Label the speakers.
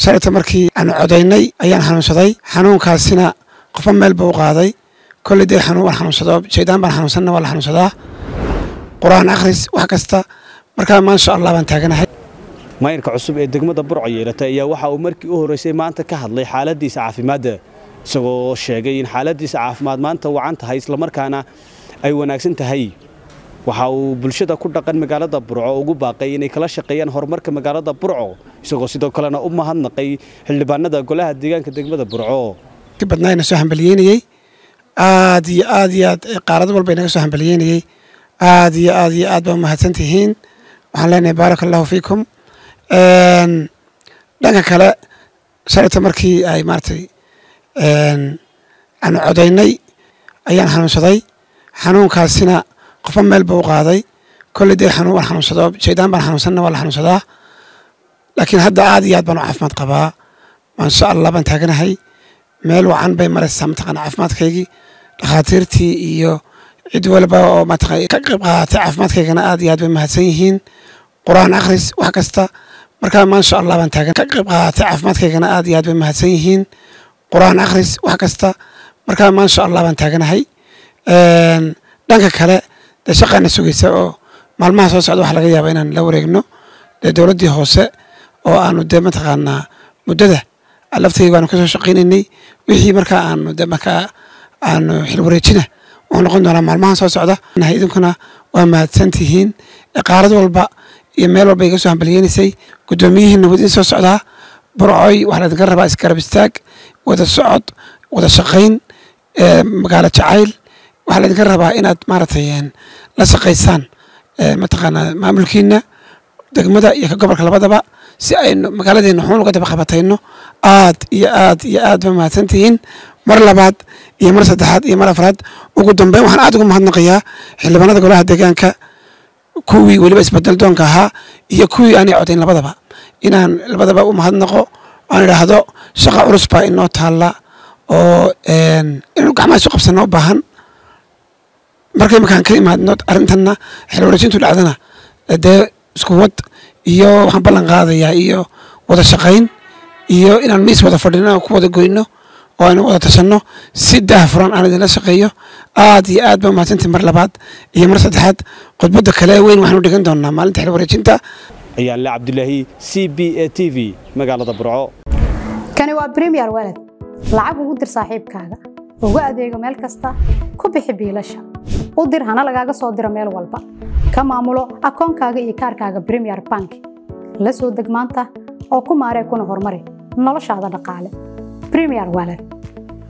Speaker 1: shalayta markii aanu codaynay ayaan xanuunsaday xanuunkaasina qofba meel buu u qaaday kolley dee xanuun waan xanuunsado shaydaan baan xanuunsanna waa la xanuunsadaa qur-aan akhris wax kasta markaa maasha allah baan taaganahay
Speaker 2: maayirka cusub ee degmada burco yeelatay ayaa waxa uu markii u horreysay maanta ka hadlay xaaladiisa caafimaadda isagoo sheegay in xaaladiisa caafimaad maanta wacan tahay islamarkaana ay wanaagsan tahay waxa uu bulshada ku dhaqan magaalada burco ugu baaqay inay kala shaqeeyaan horumarka magaalada burco isagoo sidoo kalena u mahadnaqay xildhibaanada golaha deegaanka degmada burco
Speaker 1: ki badnaayna soo hambaliyeynayey aad iyo aad iyo aad qaarad walba inaga soo hambaliyeynayey aad iyo aad iyo aad baa umahadsan tihiin waxaan leenahay baaraka allahu fiikum dhanka kale shalayta markii ay maaratay aanu codaynay ayaan xanuunsaday xanuunkaasina qofba meel buu u qaaday kolley dee xanuun waan xanuunsado shaydaan baan xanuunsanna waa la xanuunsadaa laakiin hadda aad iyo aad baan u caafimaad qabaa maasha allah baan taaganahay meel wacan bay maraysaa mataqana caafimaadkaygii dhakhaatiirtii iyo cid walba oo mataqana ka qayb qaadatay caafimaadkaygana aad iyo aad bay mahadsan yihiin qur-aan akhris wax kasta markaa maasha allah baan taagan ka qayb qaadatay caafimaadkaygana aad iyo aad bay mahadsan yihiin qur-aan akhris wax kasta markaa maasha allah baan taaganahay dhanka kale dee shaqaana sugaysa oo maalmaha soo socda waxa laga yaaba inaan la wareegno dee dowladdii hoose oo aanu dee mataqaanaa muddada laftayga waanu kasoo shaqaynaynay wixii markaa aanu de markaa aanu xil wareejina wuxuu noqon doonaa maalmahan soo socda idinkuna waa mahadsan tihiin qaarad walba iyo meel walba iga soo hambaliyeynaysay guddoomiyihiina wad in soo socdaa burcoy waxaa laydinka rabaa isgarab istaag wada socod wada shaqayn magaalo jacayl waxaa laydinka rabaa inaad maaragtay la shaqaysaan mataqaanaa maamulkiina degmada iyo ka gobolka labadaba si aynu magaaladeena xuun uga daba qabatayno aad iyo aad iyo aad ba mahadsan tihiin mar labaad iyo mar saddexaad iyo mar afraad ugu dambeyn waxaan aad ugu mahadnaqayaa xildhibaanada golaha deegaanka kuwii weliba isbedel doonka ahaa iyo kuwii aanay codayn labadaba inaan labadaba u mahadnaqo aan idhaahdo shaqa culus baa inoo taalla oo inaynu gacmaha isu qabsanno u baahan markay markaan ka imaadno arrintanna xil wareejintu dhacdana dee isku wad iyo waxaan ballan qaadayaa iyo wada shaqayn iyo inaan miis wada fadhino ku wada goyno oo aynu wada tashanno si daahfuran aan idinla shaqeeyo aad iyo aad ba umahadsantii mar labaad iyo mar saddexaad khudbadda kale weyn waxaanu dhigan doonaa maalinta xil wareejinta
Speaker 2: ayaan le cabdilaahi c b a t v magaalada burco
Speaker 3: kani waa bremiyer walad lacag ugu dir saaxiibkaaga ugu adeego meel kasta ku bixi biilasha u dir hana lagaaga soo diro meel walba ka maamulo akoonkaaga iyo kaarkaaga bremiyer bank la soo deg maanta oo ku maaree kuna horumari noloshaada dhaqaale bremiyer walad